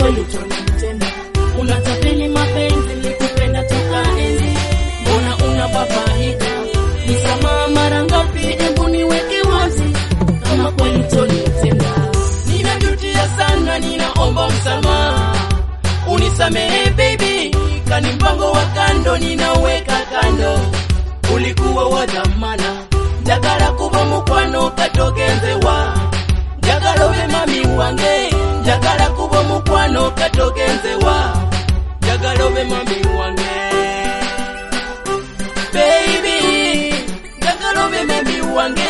kweli utonitenda. Unatapeli mapenzi, nilikupenda toka enzi, mbona unababaika? Nisamaha mara ngapi? Hebu niweke wazi kama kweli utonitenda. Ninajutia sana, ninaomba msamaha, unisamehe baby, kani mpango wa kando ninaweka kando, ulikuwa wa dhamana, njagala kuba mukwano katogenzewa njagala obe mami wange njagala kuba mukwano katogenzewa njagala obe mami wange baby njagala obe mami wange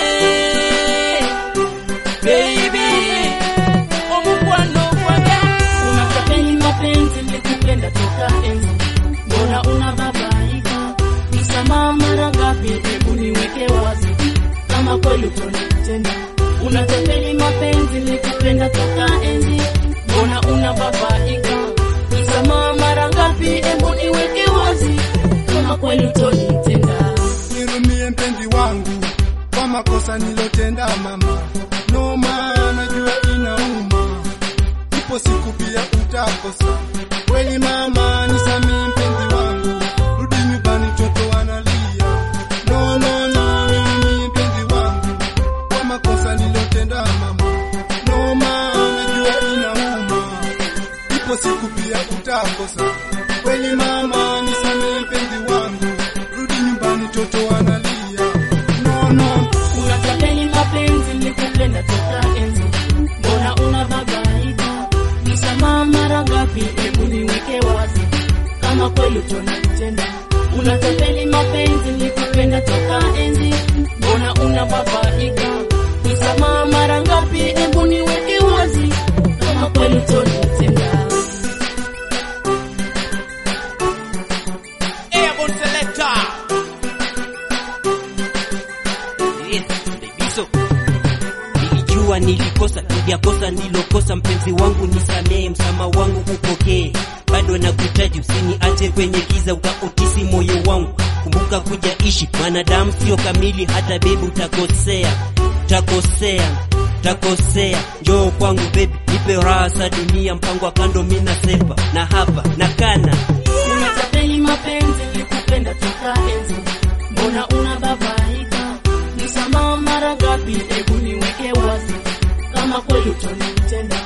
baby omukwano gwange unatapeli mapenzi nilikupenda toka enzi mbona unababaika nisamaha mara ngapi hebu niweke wazi kama kweli utonitenda unatapeli mapenzi nilikupenda toka enzi mbona unababaika nisamaha mara ngapi hebu niweke wazi kama kweli utonitenda nirumie mpenzi wangu kwa makosa nilotenda mama, no maana najua inauma, ipo siku pia utakosa. Kweli mama, nisamee mpenzi wangu, rudi nyumbani, toto wanalia. No, no, no, nirumie mpenzi wangu kwa makosa nilotenda mama, no maana najua inauma, ipo siku pia utakosa. Kweli mama, nisamee mpenzi wangu, rudi nyumbani, toto wanalia. No, no, unatapeli mapenzi nilikupenda toka enzi mbona unababaika nisamaha mara ngapi hebu niweke wazi kama kweli utonitenda unatapeli mapenzi nilikupenda toka enzi mbona unababaika nisamaha mara ngapi hebu niweke wazi kama kweli utonitenda Airborne Selector. Yes, Daviso. Nilijua nilikosa, niliyakosa nilokosa, mpenzi wangu nisamehe, msama wangu upokee, bado nakuhitaji, usiniache kwenye giza, utaotisi moyo wangu. Kumbuka kuja ishi, mwanadamu sio kamili, hata bebi utakosea, utakosea, utakosea. Njoo kwangu bebi, nipe raha za dunia, mpango wa kando, mina sepa na hapa na kana unatapeli mapenzi nilikupenda toka enzi mbona unababaika nisamaha mara ngapi hebu niweke wazi kama kweli utonitenda